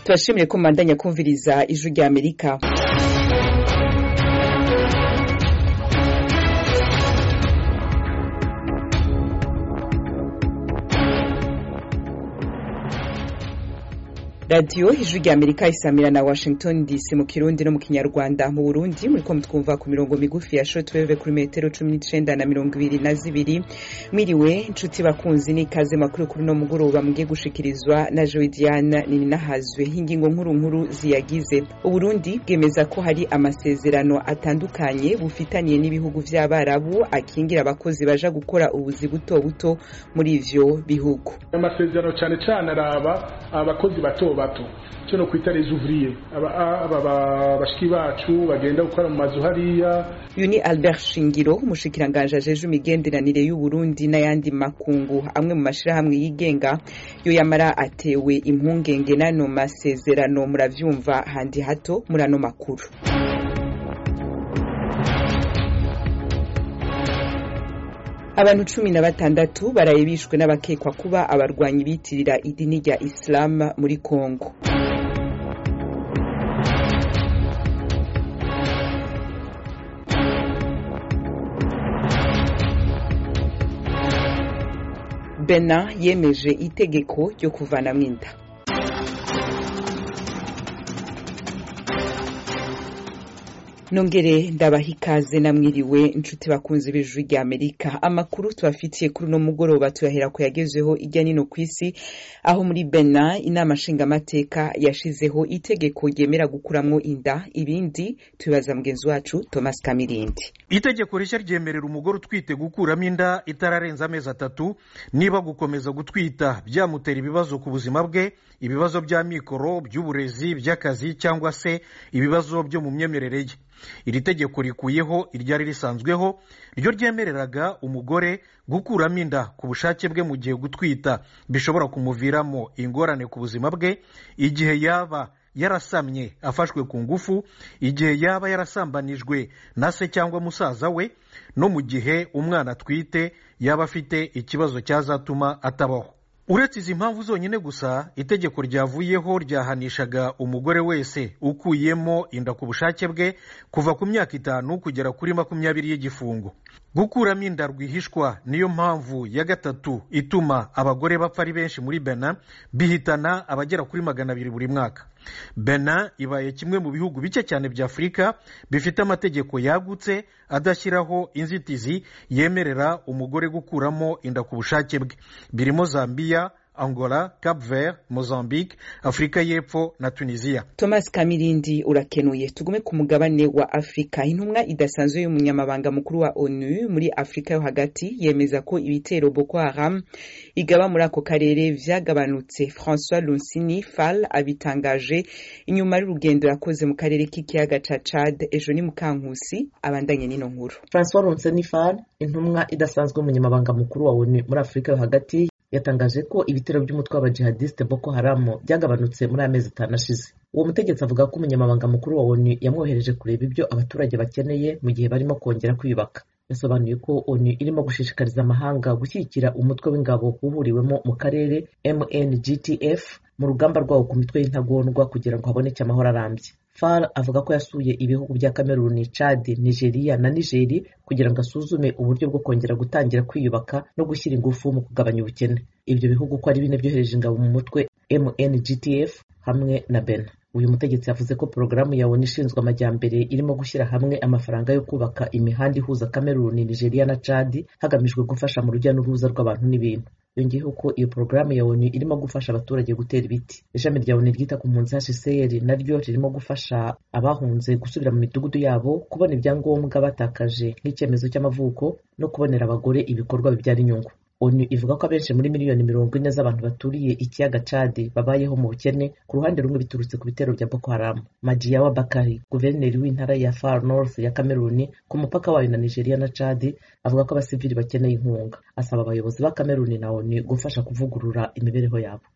turashimire ko mubandanya kumviriza ijwi rya amerika radiyo ijwi rya amerika isamira na washington dc mu kirundi no mu kinyarwanda mu burundi muriko mutwumva ku mirongo migufi ya shortwave kuri metero cumi n'icenda na mirongo ibiri na zibiri mwiriwe inshuti bakunzi n'ikaze makuru kuri no mugoroba mugiye gushikirizwa na joe diana nininahazwe ingingo nkuru nkuru ziyagize uburundi bwemeza ko hari amasezerano atandukanye bufitaniye n'ibihugu vy'abarabu akingira abakozi baja gukora ubuzi buto buto muri ivyo bihugu amasezerano cyane cyane araba abakozi bato bato cyo no kwita les ouvriers aba bashiki bacu bagenda gukora mu mazu hariya uyu ni albert shingiro umushikiranganje ajeje imigenderanire y'uburundi n'ayandi makungu amwe mu mashirahamwe yigenga yo yamara atewe impungenge n'ano masezerano muravyumva handi hato muri ano makuru abantu cumi na batandatu baraye bishwe n'abakekwa kuba abarwanyi bitirira idini rya islam muri kongo bena yemeje itegeko ryo kuvanamwo inda nongere ndabaha ikaze namwiriwe inshuti bakunzi b'ijwi rya amerika amakuru tubafitiye kuri uno mugoroba tuyahera ku yagezweho irya nino ku isi aho muri bena inama nshingamateka yashizeho itegeko ryemera gukuramwo inda ibindi tubibaza mugenzi wacu thomas kamirindi itegeko rishya ryemerera umugore utwite gukuramo inda itararenza amezi atatu niba gukomeza gutwita byamutera ibibazo ku buzima bwe ibibazo bya mikoro by'uburezi by'akazi cyangwa se ibibazo byo mu myemerere ye iri tegeko rikuyeho iryari risanzweho ryo ryemereraga umugore gukuramo inda ku bushake bwe mu gihe gutwita bishobora kumuviramo ingorane ku buzima bwe igihe yaba yarasamye afashwe ku ngufu igihe yaba yarasambanijwe na se cyangwa musaza we no mu gihe umwana atwite yaba afite ikibazo cyazatuma atabaho uretse izi mpamvu zonyine gusa itegeko ryavuyeho ryahanishaga umugore wese ukuyemo inda ku bushake bwe kuva ku myaka itanu kugera kuri makumyabiri y'igifungo gukuramo inda rwihishwa niyo mpamvu ya gatatu ituma abagore bapfa ari benshi muri bena bihitana abagera kuri magana abiri buri mwaka bena ibaye kimwe mu bihugu bike cyane bya afurika bifite amategeko yagutse adashyiraho inzitizi yemerera umugore gukuramo inda ku bushake bwe birimo zambiya angola cap vert mozambique afurika y'epfo na tunisia thomas kamirindi urakenuye tugume ku mugabane wa afurika intumwa idasanzwe y'umunyamabanga mukuru wa onu muri afurika yo hagati yemeza ko ibitero boko haram igaba muri ako karere vyagabanutse francois lunsini fal abitangaje inyuma y'urugendo yakoze mu karere k'ikiyaga ca chad ejo ni mukankusi abandanye n'ino nkuru francois lunsini fal intumwa idasanzwe y'umunyamabanga mukuru wa onu muri afurika yo hagati yatangaje ko ibitero by'umutwe w'abajihadiste boko haramu byagabanutse muri aya mezi atanu ashize uwo mutegetsi avuga ko umunyamabanga mukuru wa onu yamwohereje kureba ibyo abaturage bakeneye mu gihe barimo kongera kwiyubaka yasobanuye ko onu irimo gushishikariza amahanga gushyigikira umutwe w'ingabo uhuriwemo mu karere mngtf mu rugamba rwawo ku mitwe y'intagondwa kugira ngo haboneke amahoro arambye far avuga ko yasuye ibihugu bya kameruni chad nigeria na nigeri kugira ngo asuzume uburyo bwo kongera gutangira kwiyubaka no gushyira ingufu mu kugabanya ubukene ibyo bihugu ko ari bine byohereje ingabo mu mutwe mngtf hamwe na bena uyu mutegetsi yavuze ko porogaramu ya onu ishinzwe amajyambere irimo gushyira hamwe amafaranga yo kubaka imihanda ihuza kameruni nigeria na chad hagamijwe gufasha mu rujya n'uruza rw'abantu n'ibintu yongeyeho ko iyo porogaramu ya onu irimo gufasha abaturage gutera ibiti ishami rya onu ryita ku mpunzi hcr naryo ririmo gufasha abahunze gusubira mu midugudu yabo kubona ibyangombwa batakaje nk'icyemezo cy'amavuko no kubonera abagore ibikorwa bibyara inyungu onu ivuga ko abenshi muri miliyoni mirongo ine z'abantu baturiye ikiyaga cadi babayeho mu bukene ku ruhande rumwe biturutse ku bitero bya boko haramu majiyawa bakari guverineri w'intara ya far north ya kameruni ku mupaka wayo na nigeria na cadi avuga ko abasivili bakeneye inkunga asaba abayobozi ba kameruni na onu gufasha kuvugurura imibereho yabo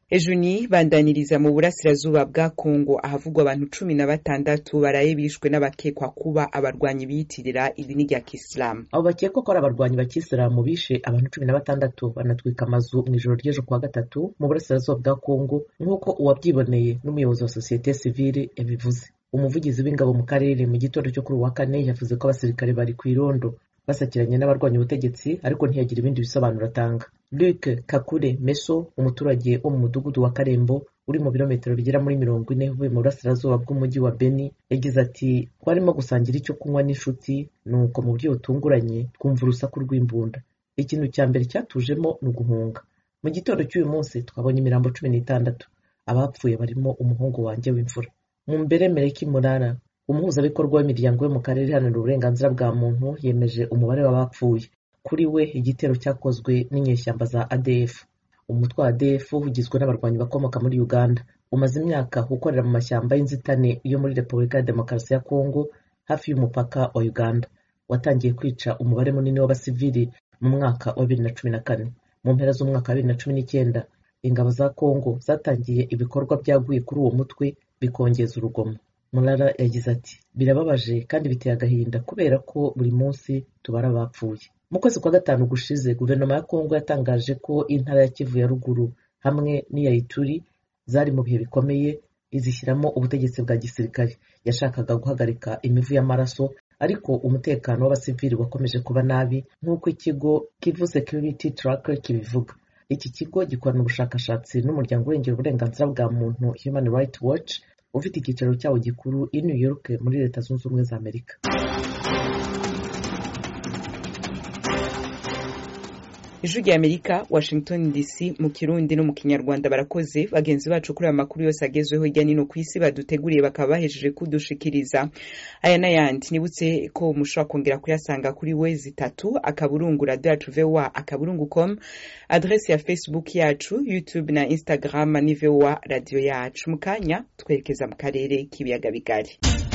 ejo ni bandaniriza mu burasirazuba bwa kongo ahavugwa abantu cumi na batandatu baraye bishwe n'abakekwa kuba abarwanyi biyitirira idini rya kisilamu abo bakekwa ko ari abarwanyi ba kisilamu bishe abantu cumi na batandatu banatwika amazu mu ijoro ry'ejo kuwa gatatu mu burasirazuba bwa kongo nk'uko uwabyiboneye n'umuyobozi wa sosiyete sivile yabivuze umuvugizi w'ingabo mu karere mu gitondo cyo kuri uwa kane yavuze ko abasirikare bari ku irondo basakiranye n'abarwanya ubutegetsi ariko ntiyagira ibindi bisobanuro atanga luc kakure meso umuturage wo mu mudugudu wa karembo uri mu birometero bigera muri mirongo ine uvuye mu burasirazuba bw'umujyi wa beni yagize ati twarimo gusangira icyo kunywa n'inshuti nuko mu buryo butunguranye twumva urusaku rw'imbunda ikintu cya mbere cyatujemo ni uguhunga mu gitondo cy'uyu munsi twabonye imirambo cumi n'itandatu abapfuye barimo umuhungu wanjye w'imfura mu mbere mereki murara umuhuzabikorwa w'imiryango yo mu karere iharanira uburenganzira bwa muntu yemeje umubare w'abapfuye kuri we igitero cyakozwe n'inyeshyamba za adf umutwe wa adf ugizwe n'abarwanyi bakomoka muri uganda umaze imyaka ukorera mu mashyamba y'inzitane yo muri repubulika ya demokarasi ya kongo hafi y'umupaka wa uganda watangiye kwica umubare munini w'abasivili mu mwaka wa bibiri na cumi na kane mu mpera z'umwaka wa bibiri na cumi n'icyenda ingabo za kongo zatangiye ibikorwa byaguye kuri uwo mutwe bikongeza urugomo murara yagize ati birababaje kandi biteye agahinda kubera ko buri munsi tubara abapfuye mu kwezi kwa gatanu gushize guverinoma ya kongo yatangaje ko intara ya kivu ya ruguru hamwe n'iya ituri zari mu bihe bikomeye izishyiramo ubutegetsi bwa gisirikare yashakaga guhagarika imivu y'amaraso ariko umutekano w'abasivili wakomeje kuba nabi nk'uko ikigo kivu security tracker kibivuga iki kigo gikorana ubushakashatsi n'umuryango urengera uburenganzira bwa muntu human rights watch ufite icyicaro cyawo gikuru i new york muri leta zunze ubumwe za amerika ijwi rya amerika washington dc mu kirundi no mu kinyarwanda barakoze bagenzi bacu kuri aya makuru yose agezweho hirya no hino ku isi baduteguriye bakaba bahejeje kudushikiriza aya n'ayandi nibutse ko mushobora kongera kuyasanga kuri we zitatu akaburungu radiyo yacu vowa akaburungu com adresi ya facebook yacu youtube na instagram ni vowa radiyo yacu mu kanya twerekeza mu karere k'ibiyaga bigari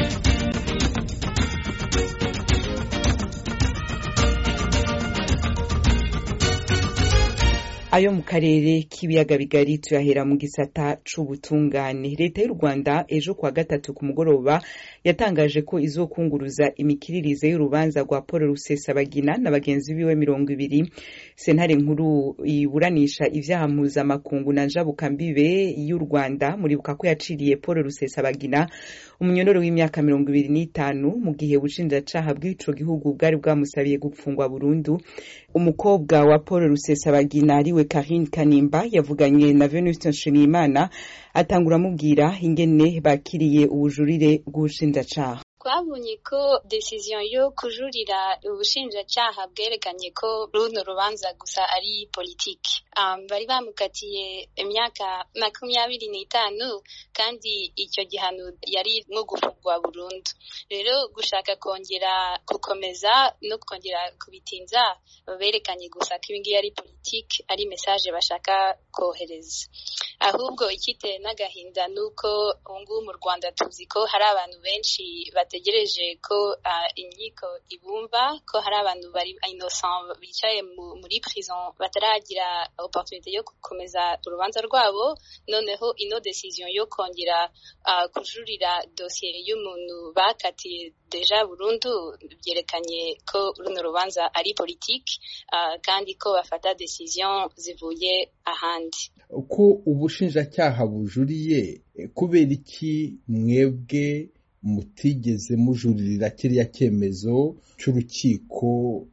ayo mu karere k'ibiyaga bigari tuyahera mu gisata c'ubutungane leta y'u rwanda ejo kuwa gatatu ku mugoroba yatangaje ko izokunguruza imikiririze y'urubanza rwa paul rusesabagina na bagenzi biwe mirongo ibiri sentare nkuru iburanisha ivyaha mpuzamakungu na njabukambibe y'u rwanda muribuka ko yaciriye paul rusesabagina umunyororo w'imyaka mirongo ibiri n'itanu mu gihe ubushinjacaha bw'ico gihugu bwari bwamusabiye gupfungwa burundu umukobwa wa paul rusesabagina ariwe karine kanimba yavuganye na venuste nshimiyimana atangura amubwira ingene bakiriye ubujurire bw'ubushinjacaha twabonye ko decision yo kujurira ubushinjacaha bwerekanye ko runo rubanza gusa ari politiki um, bari bamukatiye imyaka makumyabiri n'itanu kandi icyo gihano yari nko gufungwa burundu rero gushaka kongera gukomeza no kongera kubitinza berekanye gusa ko ibingibi ari politiki ari message bashaka kohereza ahubwo ikiteye n'agahinda ni uko ubungubu mu rwanda tuzi ko hari abantu benshi bategereje ko uh, inkiko ibumva ko hari abantu bari innocent bicaye muri prison bataragira opportunité yo gukomeza urubanza rwabo noneho ino decision yo kongera uh, kujurira dosiye y'umuntu bakatiye deja burundu byerekanye ko runo rubanza ari politiki uh, kandi ko bafata decision zivuye ahandi ko ubushinjacyaha bujuriye kubera iki mwebwe mutigeze mujuririra kiriya cyemezo cy'urukiko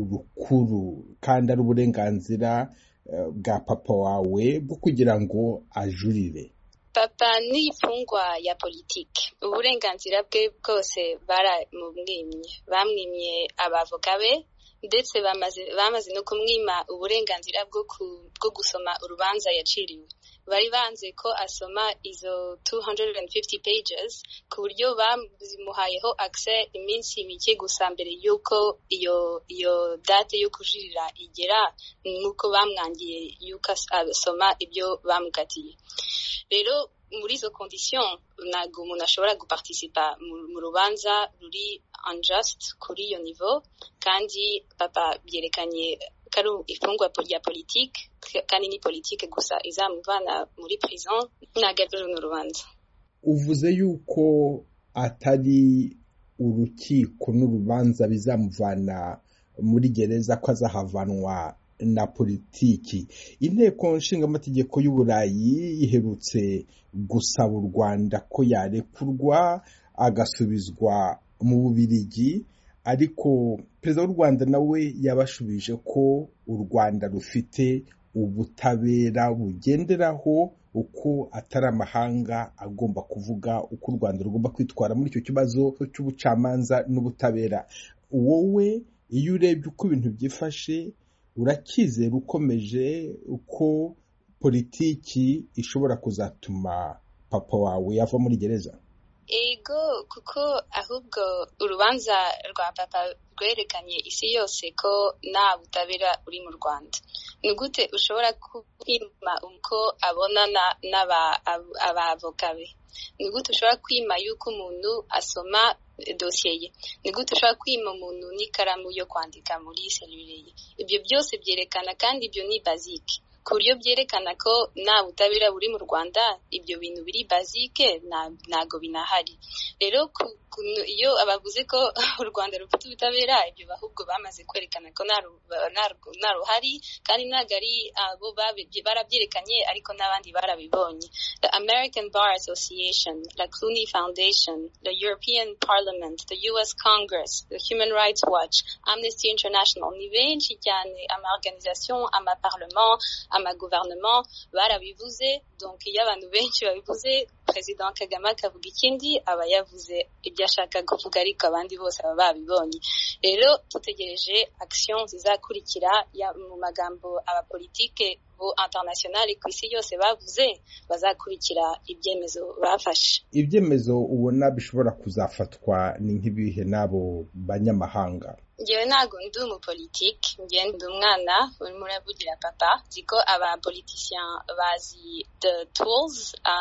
rukuru kandi ari uburenganzira bwa papa wawe bwo kugira ngo ajurire papa ni imfungwa ya politiki uburenganzira bwe bwose baramumwimye bamwimye abavoka be ndetse bamaze no kumwima uburenganzira bwo gusoma urubanza yaciriwe bari banze ko asoma izo 250 pages ku buryo bazimuhayeho access iminsi mike gusa mbere y'uko iyo iyo date yo kujurira igera nk'uko bamwangiye y'uko asoma ibyo bamukatiye rero muri izo condition ntabwo umuntu ashobora guparticipa mu rubanza ruri unjust kuri iyo niveau kandi papa byerekanye kari ifungwa rya politike kandi ni politike gusa izamuvana muri prison ntabwo ari runo rubanza uvuze yuko atari urukiko n'urubanza bizamuvana muri gereza ko azahavanwa na politiki inteko nshingamategeko y'uburayi iherutse gusaba u rwanda ko yarekurwa agasubizwa mu bubirigi ariko perezida w'u rwanda nawe yabashubije ko u rwanda rufite ubutabera bugenderaho uko atari amahanga agomba kuvuga uko u rwanda rugomba kwitwara muri icyo kibazo cy'ubucamanza n'ubutabera wowe iyo urebye uko ibintu byifashe urakizera ukomeje uko politiki ishobora kuzatuma papa wawe yava muri gereza ego kuko ahubwo urubanza rwa papa rwerekanye isi yose ko nta butabera uri mu rwanda ni gute ushobora kwima uko abonana n'abavoka be ni gute ushobora kwima yuko umuntu asoma dosiye ye ni gute ushobora kwima umuntu n'ikaramu yo kwandika muri serire ye ibyo byose byerekana kandi ibyo ni bazike ku buryo byerekana ko nta butabera buri mu rwanda ibyo bintu biri bazike ntago binahari rero iyo abavuze ko u rwanda rufite ubutabera ibyo ahubwo bamaze kwerekana ko nta ruhari kandi ntabwo ari abo barabyerekanye ariko n'abandi barabibonye the american bar association la clooney foundation the european parliament the us congress the human rights watch amnesty international ni benshi cyane ama organisation ama parlement ama gouvernement barabivuze donc iyo abantu benshi babivuze perezida kagame akavuga ikindi aba yavuze ibyo ashaka kuvuga ariko abandi bose baba babibonye rero dutegereje action zizakurikira mu magambo abapolitike bo internationale ku isi yose bavuze bazakurikira ibyemezo bafashe ibyemezo ubona bishobora kuzafatwa ni nk'ibihe n'abo banyamahanga ngewe ntabwo ndi umupolitike ngewe ndi umwana urimo uravugira papa nzi ko abapolitician bazi the tools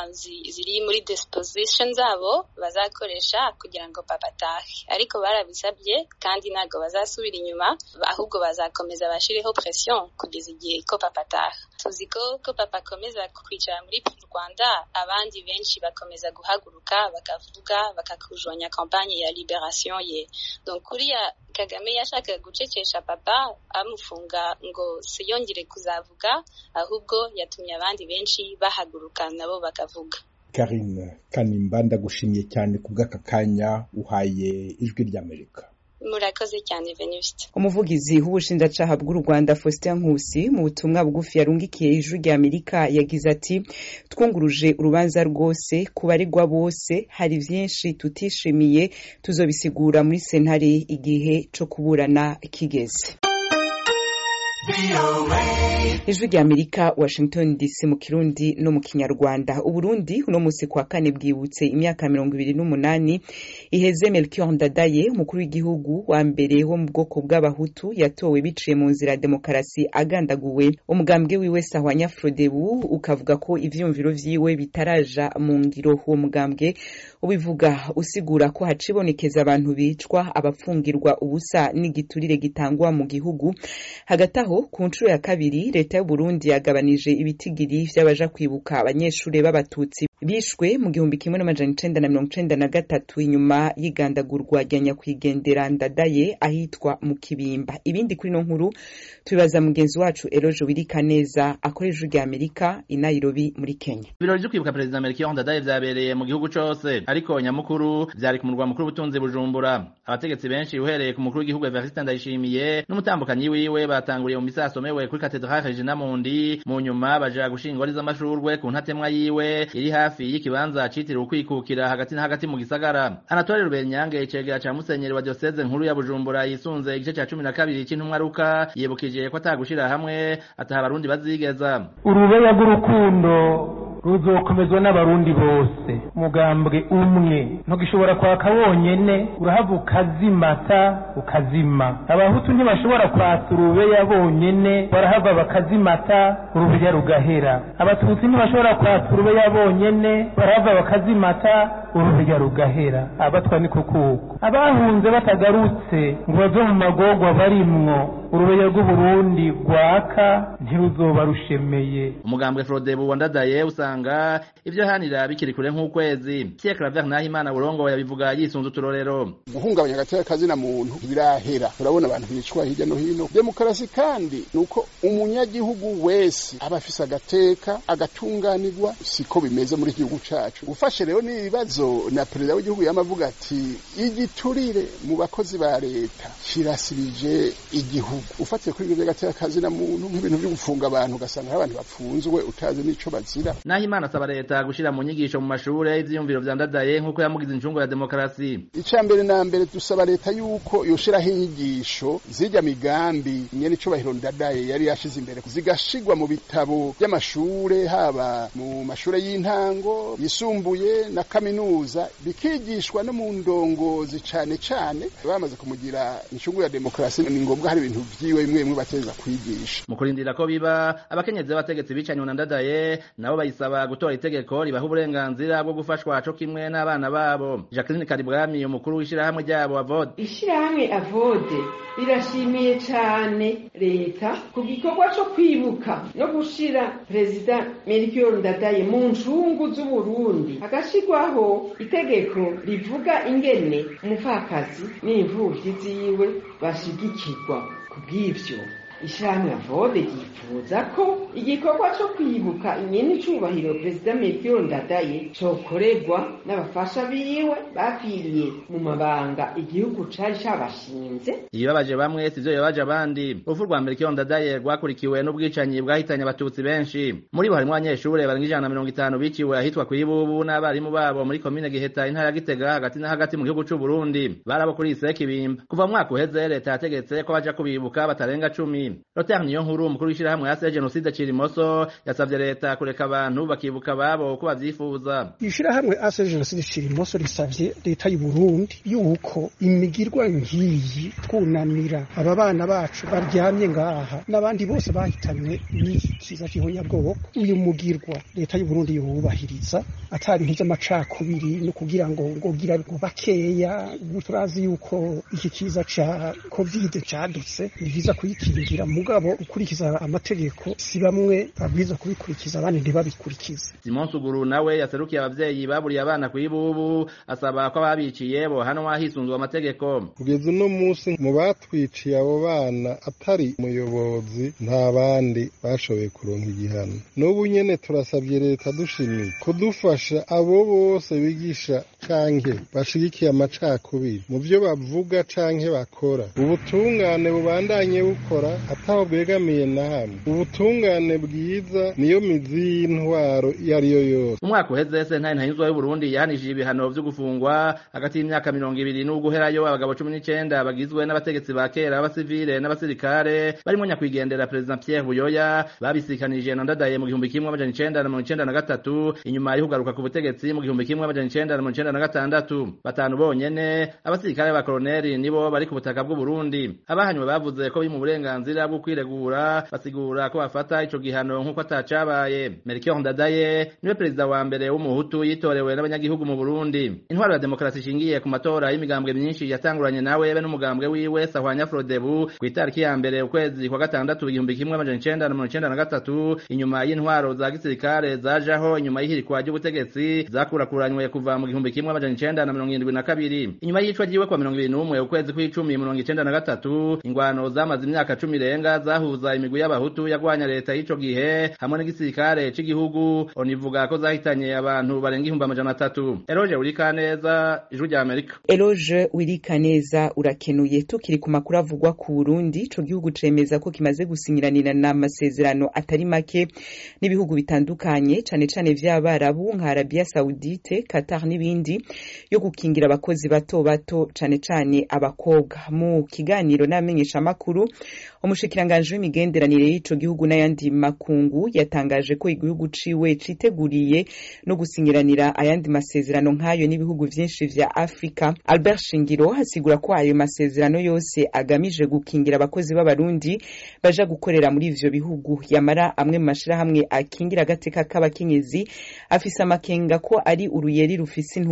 ziri muri disposition zabo bazakoresha kugira ngo papa atahe ariko barabisabye kandi ntabwo bazasubira inyuma ahubwo bazakomeza bashireho pression kugeza igihe ko papa ataha tuzi ko ko papa akomeza kwicara muri rwanda abandi benshi bakomeza guhaguruka bakavuga bakakujonya kampanye ya liberation ye donc kuriya kagame yashakaga gucecesha papa amufunga ngo siyongere kuzavuga ahubwo yatumye abandi benshi bahaguruka nabo bakavuga karine kanimba ndagushimiye cyane ku bw'aka kanya uhaye ijwi ry'amerika murakoze cyane venuste umuvugizi w'ubushinjacaha bw'u rwanda faustin nkusi mu butumwa bugufi yarungikiye ijwi rya amerika yagize ati twunguruje urubanza rwose ku baregwa bose hari byinshi tutishimiye tuzobisigura muri sentare igihe cyo kuburana kigeze ijwi rya amerika washington dc mu kirundi no mu kinyarwanda uburundi uno munsi kwa kane bwibutse imyaka mirongo ibiri n'umunani iheze melchior ndadaye umukuru w'igihugu wa mbere wo mu bwoko bw'abahutu yatowe biciye mu nzira ya demokarasi agandaguwe umugambwe wiwe sahwanya frodebu ukavuga ko ivyumviro vyiwe bitaraja mu ngiro uwo mugambwe ubivuga usigura ko hacibonekeza abantu bicwa abapfungirwa ubusa n'igiturire gitangwa mu gihugu hagati aho ku nshuro ya kabiri leta y'u Burundi yagabanije ibitigiri vy'abaja kwibuka abanyeshuri b'abatutsi bishwe mu gihumbi kimwe n'amajana icenda na mirongo icenda na gatatu inyuma y'igandagurwa rya nyakwigendera ndadaye ahitwa mu kibimba ibindi kuri no nkuru tubibaza mugenzi wacu eroje wirika neza akorera ijwi rya amerika i nairobi muri kenya ibirori vyo kwibuka perezida melchior ndadaye vyabereye mu gihugu cose ariko nyamukuru vyari ku murwa mukuru w'ubutunzi bujumbura abategetsi benshi uhereye ku mukuru w'igihugu evariste ndayishimiye n'umutambukanyi wiwe batanguriye mu misa yasomewe kuri katedrale regina mundi mu nyuma baja gushinga ingori z'amashurwe ku ntatemwa yiwe iri hafi y'ikibanza citiriwe ukwikukira hagati na hagati mu gisagara anatole rubenyange icegera ca musenyeri wa dioseze nkuru ya bujumbura yisunze igice ca cumi na kabiri c'intumwa ruka yibukije ko atagushira hamwe ataha abarundi bazigeza urubeya rw'urukundo ruzokomezwa n'abarundi bose mugambwe umwe ntugishobora kwaka wonyene urahava ukazimata ukazima abahutu ntibashobora kwatsa urubeya bonyene barahava bakazimata urubeya rugahera abatutsi ntibashobora kwatsa urubeya bonyene barahava bakazimata ururya rugahera abatwa ni kukuko abahunze batagarutse ngo bave mu magorwa barimwo urubeya rw'uburundi rwaka ntiruzoba rushemeye umugambwe frodebu wandadaye usanga ivyo hanira bikiri kure nk'ukwezi pierre claver nahimana burongo yabivuga yisunze uturorero guhungabanya agateka kazina muntu birahera turabona abantu bicwa hirya no hino demokarasi kandi nuko umunyagihugu wese aba afise agateka agatunganirwa siko bimeze muri igihugu cacu ufashe rero n'ibibazo na perezida w'igihugu yamavuga ati igiturire mu bakozi ba leta kirasibije igihugu ufatiye kuri ibyo by'agateka kazina muntu nk'ibintu byo gufunga abantu ugasanga hari abantu bapfunzwe utazi n'ico bazira naho imana asaba leta gushira mu nyigisho mu mashure ivyiyumviro vyandadaye nk'uko yamugize incungu ya demokarasi icya mbere na mbere dusaba leta yuko yoshiraho inyigisho zirya migambi nyene icubahiro ndadaye yari yashize imbere zigashigwa mu bitabo by'amashure haba mu mashure y'intango yisumbuye na kaminuza bikigishwa no mu ndongozi cane cane bamaze kumugira incungu ya demokarasi ni ngombwa hari ibintu vyiwe bimwe bimwe bateza kwigisha mu kurindira ko biba abakenyezi b'abategetsi bicanye na ndadaye nabo bayisaba gutora itegeko ribaha uburenganzira bwo gufashwa co kimwe n'abana babo jacqueline karibwami umukuru w'ishirahamwe ryabo avode ishirahamwe avode rirashimiye cane leta ku gikorwa co kwibuka no gushira perezida melchior ndadaye mu ncungu z'uburundi hagashirwaho itegeko rivuga ingene umupfakazi n'imvuvyi ziwe bashigikirwa kubw'ivyo ishirahamwe avode ryifuza ko igikorwa co kwibuka inyeni icubahiro perezida melchior ndadaye cokorerwa n'abafasha biwe bapfiriye mu mabanga igihugu cari cabashinze ibibabaje bamwe sivyo bibabaje abandi urupfu rwa melchior ndadaye rwakurikiwe n'ubwicanyi bwahitanye abatutsi benshi muri bo harimwo abanyeshure barenga ijana na mirongo itanu biciwe ahitwa kw'ibubu n'abarimu babo muri komine giheta intara ya gitega hagati na hagati mu gihugu c'uburundi barabo kuri iseki bimba kuva mu mwaka uheze leta yategetse ko baja kubibuka batarenga cumi Lothar Niyonkuru umukuru w'ishirahamwe ya jenoside Cirimoso yasavye leta kureka abantu bakibuka babo uko bavyifuza ishirahamwe ase jenoside Cirimoso risavye leta y'u Burundi yuko imigirwa ngiyi twunamira aba bana bacu baryamye ngaha n'abandi bose bahitanywe n'iki kiza cy'ihonyabwoko uyu mugirwa leta y'u Burundi yubahiriza atari nk'iz'amacakubiri no kugira ngo ngogira ngo bakeya turazi yuko iki kiza ca covid cadutse ni vyiza kuyikingira mugabo ukurikiza amategeko si bamwe babwiza kubikurikiza abandi ntibabikurikize Simon Suguru nawe yaserukiye abavyeyi baburiye abana kw'ibubu asaba ko ababiciye bohanwa hisunzwe amategeko kugeza uno munsi mu batwiciye abo bana atari umuyobozi nta bandi bashoboye kuronka igihano n'ubu nyene turasabye leta dushimiye kudufasha abo bose bigisha canke bashigikiye amacakubiri mu vyo bavuga canke bakora ubutungane bubandanye bukora ataho bwegamiye na hamwe ubutungane bwiza niyo mizi y'intwaro iyo ari yo yose umwaka uheze sentare ntanyuzwa y'uburundi yahanishije ibihano vyo gufungwa hagati y'imyaka mirongo ibiri n'uguherayo abagabo cumi n'icenda bagizwe n'abategetsi ba kera b'abasivile n'abasirikare barimo nyakwigendera perezida pierre buyoya babisikanije na ndadaye mu gihumbi kimwe amajana icenda na mirongo icenda na gatatu inyuma yo kugaruka ku butegetsi mu gihumbi kimwe amajana icenda na mirongo icenda na gatandatu batanu bonyene abasirikare ba koloneli nibo bari ku butaka bw'uburundi abahanywe bavuze ko biri mu burenganzira bwo kwiregura basigura ko bafata ico gihano nk'uko atacabaye melchior ndadaye niwe perezida wa mbere w'umuhutu yitorewe n'abanyagihugu mu burundi intwaro ya demokarasi ishingiye ku matora y'imigambwe myinshi yatanguranye nawe be n'umugambwe wiwe sahwanya frodebu ku itariki ya mbere ukwezi kwa gatandatu igihumbi kimwe amajana icenda na mirongo icenda na gatatu inyuma y'intwaro za gisirikare zajaho inyuma y'ihirikwa ry'ubutegetsi zakurakuranywe kuva mu gihumbi kimwe amajana icenda na mirongo irindwi na kabiri inyuma y'icwa ryiwe kwa mirongo ibiri n'umwe ukwezi kw'icumi mirongo icenda na gatatu ingwano zamaze imyaka cumi irenga zahuza imigwi y'abahutu yagwanya leta y'ico gihe hamwe n'igisirikare c'igihugu onivuga ko zahitanye abantu barenga ihumbi amajana atatu eroje urikaneza ijwi rya amerika eloge wirikaneza urakenuye tukiri ku makuru avugwa ku burundi ico gihugu cemeza ko kimaze gusinyiranira n'amasezerano atari make n'ibihugu bitandukanye cane cane vy'abarabu nka arabiya saudite qatar n'ibindi yo gukingira abakozi bato bato cane cane abakobwa mu kiganiro n'abamenyeshamakuru umushikiranganji w'imigenderanire y'ico gihugu n'ayandi makungu yatangaje ko igihugu ciwe citeguriye no gusinyiranira ayandi masezerano nk'ayo n'ibihugu vyinshi vya afurika albert shingiro asigura ko ayo masezerano yose agamije gukingira abakozi b'abarundi baja gukorera muri ivyo bihugu yamara amwe mu mashirahamwe akingira agateka k'abakenyezi afise amakenga ko ari uruyeri rufise intumbero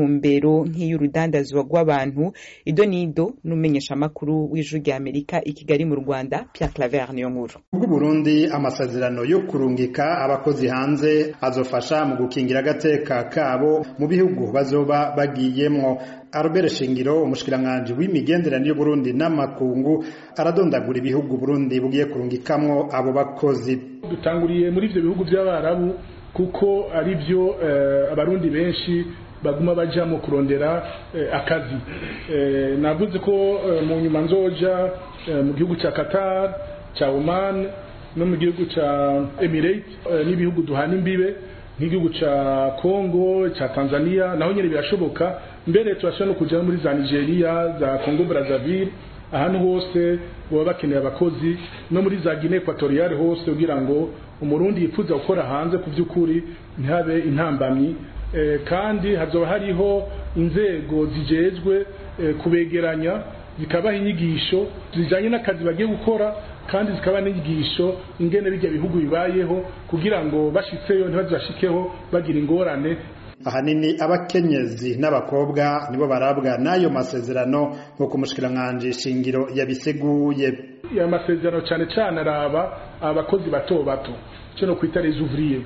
ntumbero nk'iy'urudandazwa rw'abantu ido nido n'umenyesha amakuru w'ijwi rya amerika i kigali mu rwanda pierre claver niyo nkuru bw'uburundi amasezerano yo kurungika abakozi hanze azofasha mu gukingira agateka kabo mu bihugu bazoba bagiyemwo Albert Shingiro umushikiranganje w'imigenderanire y'Uburundi n'amakungu aradondagura ibihugu Burundi bugiye kurungikamwo abo bakozi dutanguriye muri ivyo bihugu by'abarabu kuko ari byo uh, abarundi benshi baguma baja mu kurondera uh, akazi uh, navuze ko mu nyuma nzoja mu gihugu ca Qatar ca Oman no mu gihugu ca Emirates n'ibihugu duhana imbibe nk'igihugu ca Congo ca Tanzania naho nyene birashoboka mbere turashobora no kuja muri za Nigeria za Congo Brazzaville ahantu hose baba bakeneye abakozi no muri za Guinea Equatoriale hose kugira ngo umurundi yifuza gukora hanze ku by'ukuri ntihabe intambamyi e, kandi hazoba hariho inzego zijejwe e, kubegeranya zikabaha inyigisho zijanye n'akazi bagiye gukora kandi zikaba n'inyigisho ingene bijya bihugu bibayeho kugira ngo bashitseyo ntibazashikeho bagira ingorane ahanini abakenyezi n'abakobwa nibo barabwa n'ayo masezerano nk'uko umushikiranganji shingiro yabiseguye ya masezerano cyane cyane araba abakozi bato bato cyo no kwita les ouvriers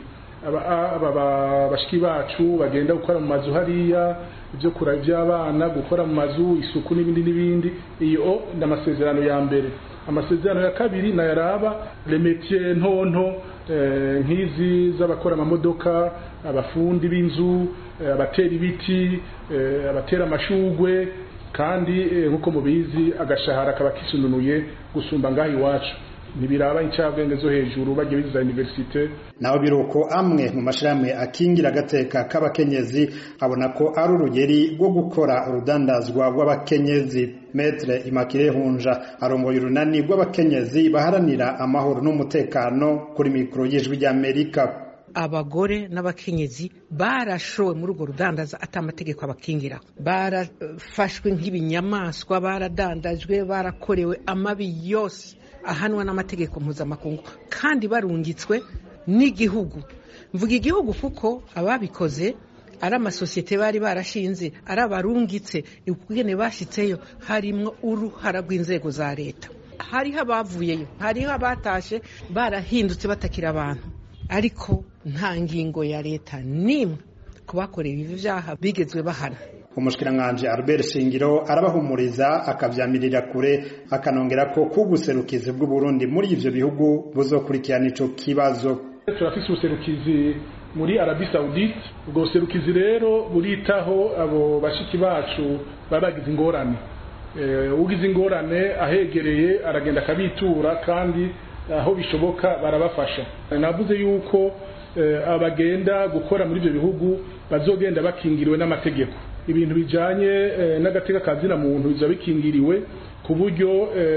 aba bashiki bacu bagenda gukora mu mazu hariya ibyo kura by'abana gukora mu mazu isuku n'ibindi n'ibindi iyo ni amasezerano ya mbere amasezerano ya kabiri nayaraba le métier ntonto nk'izi z'abakora amamodoka abafundi b'inzu abatera ibiti abatera amashugwe kandi nk'uko mubizi agashahara kaba kisununuye gusumba ngaho iwacu ntibiraba incabwenge zo hejuru bagiye biza universite naho biruko amwe mu mashirahamwe akingira agateka k'abakenyezi abona ko ari urugeri rwo gukora urudandazwa rw'abakenyezi metre imakire hunja arongoye urunani rw'abakenyezi baharanira amahoro n'umutekano kuri mikoro y'ijwi ry'amerika abagore n'abakenyezi barashowe muri urwo rudandaza ati amategeko abakingira barafashwe nk'ibinyamaswa baradandajwe barakorewe amabi yose ahanwa n'amategeko mpuzamakungu kandi barungitswe n'igihugu mvuga igihugu kuko ababikoze ari amasosiyete bari barashinze ari abarungitse ubwene bashyitseyo harimo uruhara rw'inzego za leta hariho abavuyeyo hariho abatashe barahindutse batakira abantu ariko nta ngingo ya leta n'imwe ku bakorewe ibi byaha bigezwe bahana umushikiranganji Albert Shingiro arabahumuriza akavyamirira kure akanongera ko kuguserukizi bw'u Burundi muri ivyo bihugu buzokurikirana ico kibazo turafise ubuserukizi muri Arabie Saoudite ubwo buserukizi rero buritaho abo bashiki bacu baba bagize ingorane ugize ingorane ahegereye aragenda akabitura kandi aho bishoboka barabafasha navuze yuko abagenda gukora muri ibyo bihugu bazogenda bakingiriwe n'amategeko ibintu bijanye n'agateka kazina muntu biza bikingiriwe ku buryo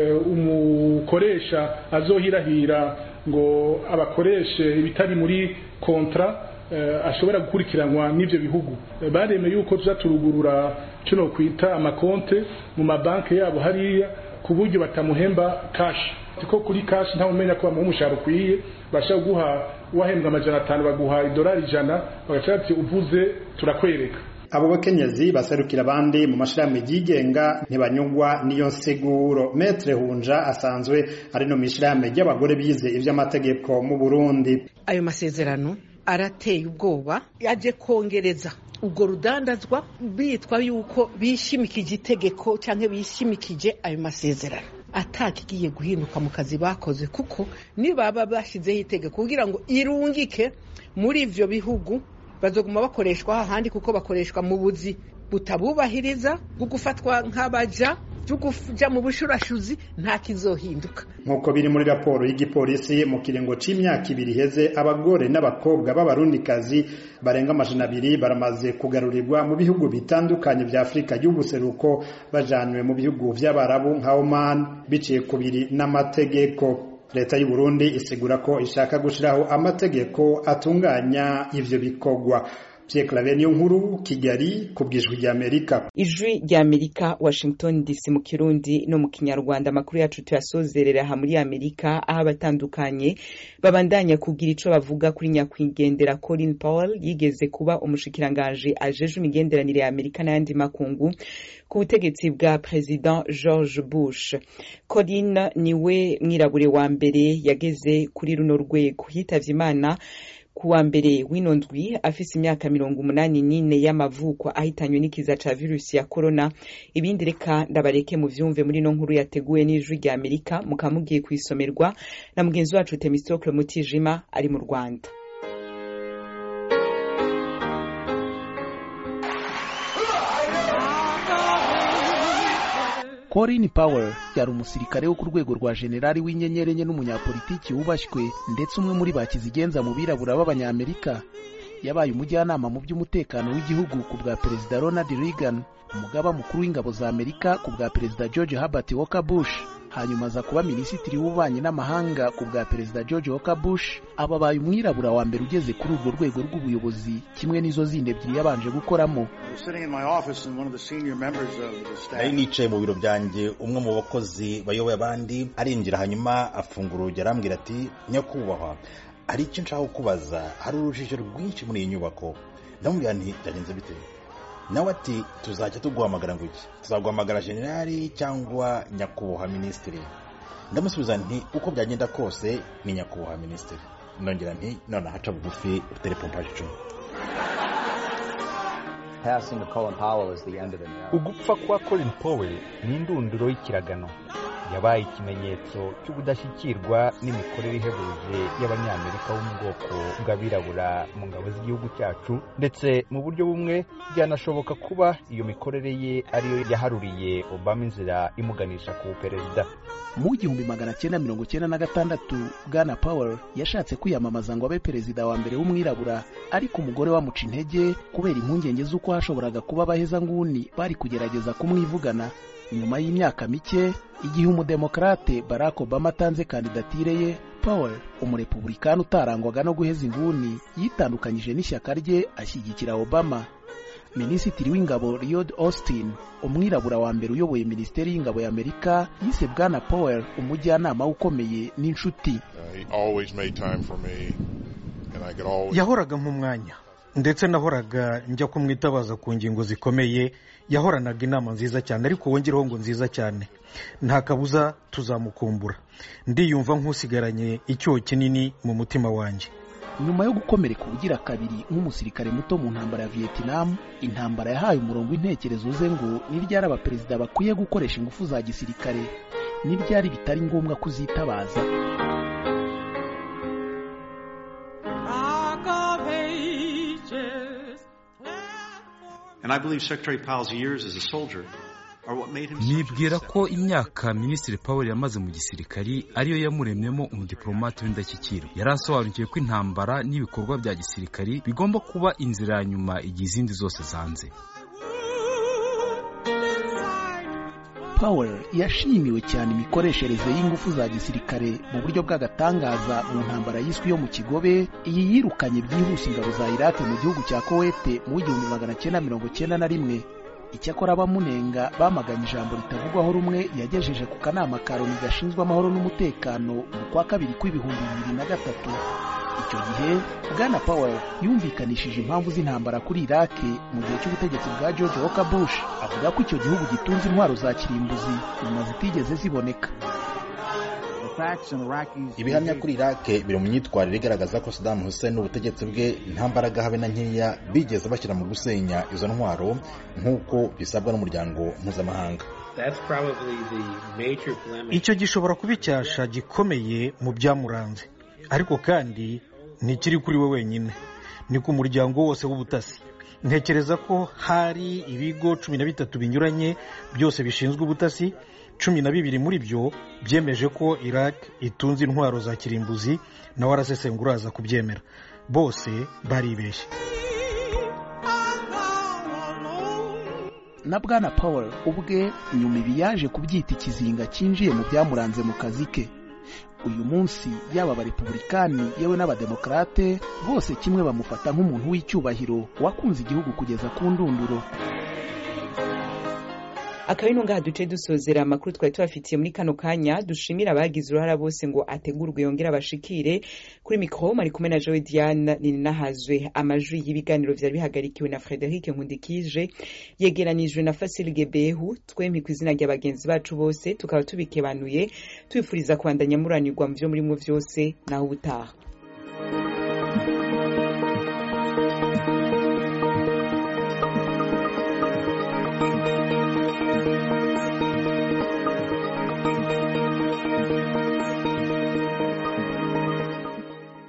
umukoresha azohirahira ngo abakoreshe ibitari muri kontra ashobora gukurikiranwa n'ivyo bihugu baremeye yuko tuza turugurura kino kwita amakonte mu mabanki yabo hariya ku buryo batamuhemba kashi ko kuri kashi ntawe umenya ko bamuha umushahara ukwiye bashaka guha wahembwa amajana atanu baguha idolari ijana bagaca bati uvuze turakwereka abo bakenyezi baserukira abandi mu mashirahamwe yigenga ntibanyugwa n'iyo nsiguro metre hunja asanzwe ari no mishirahamwe ry'abagore bize ivy'amategeko mu Burundi ayo masezerano arateye ubwoba yaje kongereza ubwo rudandazwa bitwa yuko bishimikije itegeko cyangwa bishimikije ayo masezerano atakigiye guhinduka mu kazi bakoze kuko nibaba bashyizeho itegeko kugira ngo irungike muri ivyo bihugu bazoguma bakoreshwa ahandi kuko bakoreshwa mu buzi butabubahiriza bwo gufatwa nk'abaja byo kuja mu bushurashuzi nta kizohinduka nk'uko biri muri raporo y'igipolisi mu kiringo c'imyaka ibiri iheze abagore n'abakobwa b'abarundikazi barenga amajana abiri baramaze kugarurirwa mu bihugu bitandukanye vya afurika y'ubuseruko bajanywe mu bihugu vy'abarabu nka oman biciye kubiri n'amategeko leta y'u Burundi isigura ko ishaka gushiraho amategeko atunganya ivyo bikorwa Pierre Claver niyo nkuru Kigali ku bwijwi rya Amerika ijwi rya Amerika Washington DC mu Kirundi no mu Kinyarwanda amakuru yacu tuyasozerera aha muri Amerika aho abatandukanye babandanya kugira ico bavuga kuri nyakwigendera Colin Powell yigeze kuba umushikiranganje ajeje imigenderanire ya Amerika n'ayandi makungu ku butegetsi bwa President George Bush Colin niwe mwirabure wa mbere yageze kuri runo rwego yitavye Imana kuwa mbere w'ino ndwi afise imyaka mirongo umunani n'ine y'amavuko ahitanywe n'ikiza ca virusi ya corona ibindi reka ndabareke mu vyumve muri no nkuru yateguwe n'ijwi rya amerika mukaba mugiye kuisomerwa na mugenzi wacu temistokle mutijima ari mu rwanda Colin Powell yari umusirikare wo ku rwego rwa generali w'inyenyeri enye n'umunyapolitiki wubashywe ndetse umwe muri bakizigenza mu birabura b'abanyamerika yabaye umujyanama mu by'umutekano w'igihugu ku bwa perezida Ronald Reagan umugaba mukuru w'ingabo za Amerika ku bwa perezida George Herbert Walker Bush hanyuma aza kuba minisitiri w'ububanyi n'amahanga ku bwa perezida George Walker Bush aba abaye umwirabura wa mbere ugeze kuri urwo rwego rw'ubuyobozi kimwe n'izo zindi ebyiri yabanje gukoramo nari nicaye mu biro byanjye umwe mu bakozi bayoboye abandi arinjira hanyuma afungura urugi arambwira ati nyakubahwa hari icyo nshaka kukubaza hari urujijo rwinshi muri iyi nyubako ndamubwira nti byagenze bite nawe ati tuzajya tuguhamagara ngo iki tuzaguhamagara generali cyangwa nyakubahwa minisitiri ndamusubiza nti uko byagenda kose ni nyakubahwa minisitiri nongera nti none ahaca bugufi utere pompaje icumi ugupfa kwa colin powell ni indunduro y'ikiragano yabaye ikimenyetso cy'ubudashyikirwa n'imikorere ihebuje y'abanyamerika bo mu bwoko bw'abirabura mu ngabo z'igihugu cyacu ndetse mu buryo bumwe byanashoboka kuba iyo mikorere ye ariyo yaharuriye obama inzira imuganisha ku perezida mu gihumbi magana cyenda mirongo cyenda na gatandatu bwana powell yashatse kwiyamamaza ngo abe perezida wa mbere w'umwirabura ariko umugore wamuca intege kubera impungenge z'uko hashoboraga kuba abahezanguni bari kugerageza kumwivugana nyuma y'imyaka mike igihe umudemokarate barack obama atanze kandidatire ye powell umurepublikani utarangwaga no guheza inguni yitandukanyije n'ishyaka rye ashyigikira obama minisitiri w'ingabo Lloyd Austin umwirabura wa mbere uyoboye minisiteri y'ingabo ya amerika yise bwana powell umujyanama ukomeye n'inshuti yahoraga nk'umwanya ndetse nahoraga njya kumwitabaza ku ngingo zikomeye yahoranaga inama nziza cyane ariko wongereho ngo nziza cyane nta kabuza tuzamukumbura ndiyumva nk'usigaranye icyuho kinini mu mutima wanjye nyuma yo gukomereka ubugira kabiri nk'umusirikare muto mu ntambara ya vietnam intambara yahaye umurongo w'intekerezo ze ngo niryari abaperezida bakwiye gukoresha ingufu za gisirikare niryari bitari ngombwa kuzitabaza nibwira ko imyaka minisitiri Powell yamaze mu gisirikari ariyo yamuremyemo umudipolomate w'indashyikirwa yari asobanukiwe ko intambara n'ibikorwa bya gisirikari bigomba kuba inzira ya nyuma igihe izindi zose zanze Powell yashimiwe cyane imikoreshereze y'ingufu za gisirikare mu buryo bw'agatangaza mu ntambara yiswe yo mu kigobe iyi yirukanye byihuse ingabo za Iraq mu gihugu cya Kuwait mu w'igihumbi magana cyenda mirongo cyenda na rimwe icyakora abamunenga bamaganye ijambo ritavugwaho rumwe yagejeje ku kanama ka loni gashinzwe amahoro n'umutekano mu kwa kabiri kw'ibihumbi bibiri na gatatu icyo gihe bwana powell yumvikanishije impamvu z'intambara kuri iraki mu gihe cy'ubutegetsi bwa george walker bush avuga ko icyo gihugu gitunze intwaro za kirimbuzi nyuma zitigeze ziboneka ibihamya kuri irake biri mu myitwarire igaragaza ko Saddam Hussein n'ubutegetsi bwe nta mbaraga habe na nkeya bigeze bashyira mu gusenya izo ntwaro nk'uko bisabwa n'umuryango mpuzamahanga icyo gishobora kuba icyasha gikomeye mu byamuranze ariko kandi ntikiri kuri we wenyine ni ku muryango wose w'ubutasi ntekereza ko hari ibigo cumi na bitatu binyuranye byose bishinzwe ubutasi cumi na bibiri muri byo byemeje ko iraq itunze intwaro za kirimbuzi nawe arasesengura aza kubyemera bose baribeshye na bwana powell ubwe nyuma ibi yaje kubyita ikizinga cyinjiye mu byamuranze mu kazi ke uyu munsi yaba abarepubulikani yewe n'abademokarate bose kimwe bamufata nk'umuntu w'icyubahiro wakunze igihugu kugeza ku ndunduro akaba ino ngaha duce dusozera amakuru twari tubafitiye muri kano kanya dushimira abagize uruhara bose ngo ategurwe yongere abashikire kuri mikoro mari kumwe na jowe diane ninahazwe amajwi y'ibiganiro vyari bihagarikiwe na frederic nkundikije yegeranijwe na fasil gebehu twempi ku izina rya bagenzi bacu bose tukaba tubikebanuye tubifuriza kubandanya muranirwa mu vyo murimwo vyose naho ubutaha